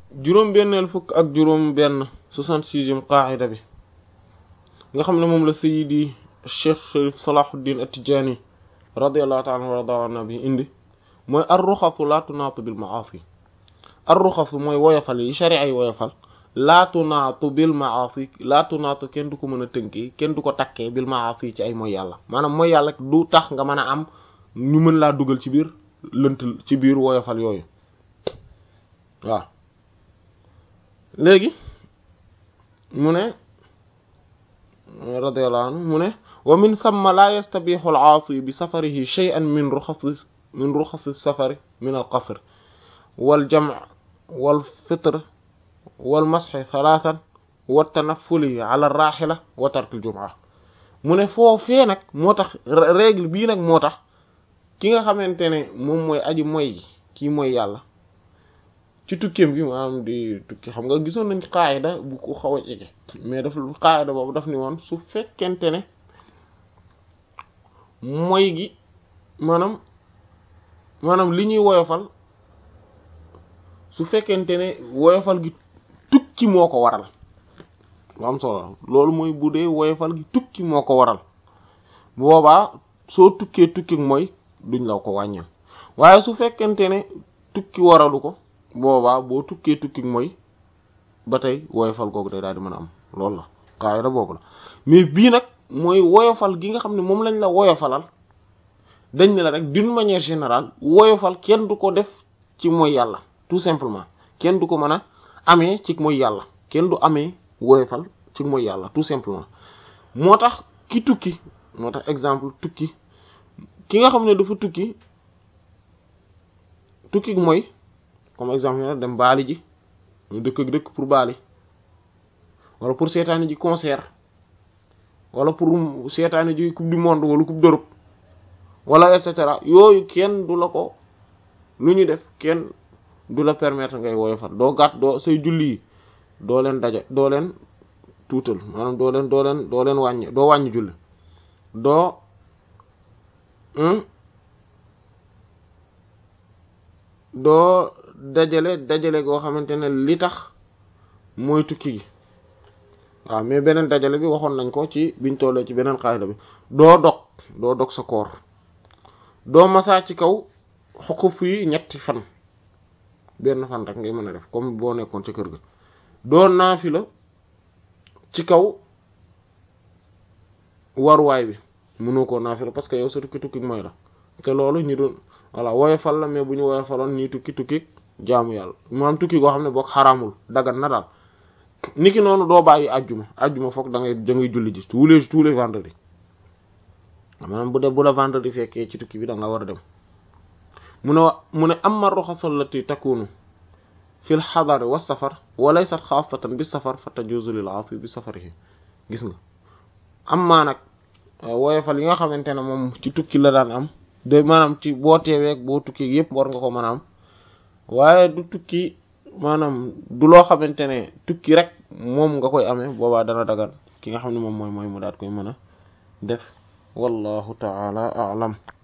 juróom-benneel fukk ak juróom-benn soixante-sixième qaacida bi nga xam ne moom la sayidi cheikh sharif salahuddin at-tijani radiallahu taala anhu warda anna bi indi mooy ar-ruxasu laa tunaatu bil maasi ar-ruxasu mooy woyofal yi sharia yi woyofal laa tunaatu bil maasi laa tunaatu kenn du ko mën a tënkee kenn du ko takkee bil maasi ci ay mooy yàlla maanaam mooy yàlla du tax nga mën a am ñu mën laa dugal ci biir lënt ci biir woyofal yooyu waaw léegi mu ne radiyallahu anhu mu ne wa min thumma la yastabihu al-aasi bi safarihi shay'an min ruxasi min ruxasi safari min al-qasr wal jam' wal fitr wal masxi thalathan wa tanaffuli ala ar-rahila wa tark al-jum'a mu ne foofee nag moo tax règle bii nag moo tax ki nga xamante ne moom mooy aji moy kii mooy yàlla ci tukkeem gi maanaam di tukki xam nga gisoon nañ qaayida bu ko xaw a jege mais daf qaayida boobu daf ni woon su fekkente ne moy gi maanaam maanaam li ñuy woyofal su fekkente ne woyofal gi tukki moo ko waral lu am solo loolu mooy bu dee woyofal gi tukki moo ko waral boobaa soo tukkee tukki mooy duñ la ko wàññil waaye su fekkente ne tukki waralu ko boobaa boo tukkee tukki mooy ba tey woyofal googu day daal di mën a am loolu la qaayida boobu la mais bii nag mooy woyofal gi nga xam ne moom lañ la woyofalal dañ ne la rek d'une manière générale woyofal kenn du ko def ci mooy yàlla tout simplement kenn du ko mën a amee ci mooy yàlla kenn du amee woyofal ci mooy yàlla tout simplement moo tax ki tukki moo tax exemple tukki ki nga xam ne dafa tukki tukki mooy comme exemple ne dem baali ji dëkk ak dëkk pour baali wala pour seetaani ji concert wala pour seetaani ji coupe du monde wala coupe d'Europe wala et cetera yooyu kenn du la ko lu ñu def kenn du la permettre ngay woyofal doo gàtt doo say julli yi doo leen daja doo leen tuutal maanaam doo leen doo leen doo leen wàññi doo wàññi julli doo doo dajale dajale goo xamante ne li tax mooy tukki gi waaw mais beneen dajale bi waxoon nañ ko ci biñ tollee ci beneen xaayda bi doo dog doo dog sa koor doo masaa ci kaw xukuf yi ñetti fan benn fan rek ngay mën a def comme boo nekkoon ci kër ga doo naafila ci kaw waruwaay bi mënoo koo naafila parce que yow sa tukki tukki mooy la te loolu ñu doon voilà woyofal la mais bu ñu woyofaloon nii tukki tukki jaamu yàlla maanaam tukki goo xam ne boog xaraamul dagan na daal niki noonu doo bàyyi ajjuma ajjuma foog da ngay da ngay julli ji tous les tous les vendredis maanaam bu dee bu la vendredi fekkee ci tukki bi da nga war a dem mu ne mu ne amma ruxasa allati takunu fi l xadari wa safar wa laysat xaasatan bi safar fa tajuzu lil aasi bi safarihi gis nga amma nag woyofal yi nga xamante ne moom ci tukki la daan am de maanaam ci boo teeweeg boo tukki yëpp war nga ko mën a am waaye du tukki maanaam du loo xamante ne tukki rek moom nga koy amee boobaa dana dagan ki nga xam ne moom mooy mooy mu daat koy mën a def wallahu taala a'lam